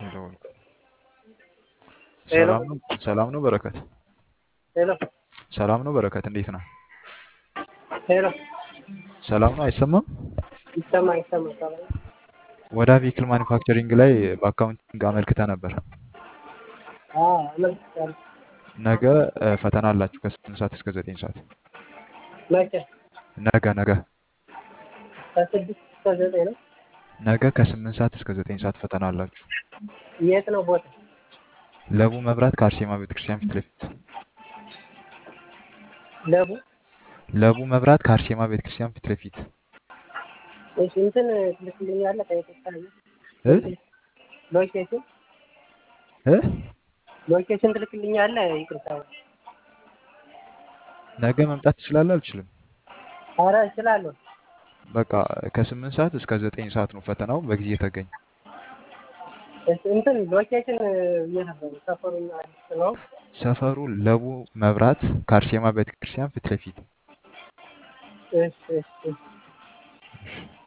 የደወልኩት። ሄሎ ሰላም ነው ሰላም ነው በረከት ሄሎ ሰላም ነው በረከት እንዴት ነህ? ሄሎ ሰላም ነው አይሰማም? ይሰማ ይሰማ ሰላም ወደ ቬሂክል ማኒፋክቸሪንግ ላይ በአካውንቲንግ አመልክተህ ነበር። አ አመልክቻለሁ። ነገ እ፣ ፈተና አላችሁ ከስምንት ሰዓት እስከ ዘጠኝ ሰዓት መቼ ነገ ነገ ከስድስት እስከ ዘጠኝ ነው። ነገ ከስምንት ሰዓት እስከ ዘጠኝ ሰዓት ፈተና አላችሁ። የት ነው ቦታ? ለቡ መብራት ከአርሴማ ቤተክርስቲያን ፊት ለፊት ለቡ ለቡ መብራት ከአርሴማ ቤተክርስቲያን ፊት ለፊት እሺ እንትን ትልክልኛለህ ከይቅርታ እ ሎኬሽን እ ሎኬሽን ትልክልኛለህ? ይቅርታ ነገ መምጣት ትችላለህ? አልችልም። ኧረ እችላለሁ። በቃ ከስምንት ሰዓት እስከ ዘጠኝ ሰዓት ነው ፈተናው። በጊዜ ተገኝ። እሺ እንትን ሎኬሽን የት ነው? ሰፈሩን አዲስ ነው። ሰፈሩ ለቡ መብራት ከአርሴማ ቤተክርስቲያን ፊት ለፊት እሺ እሺ እሺ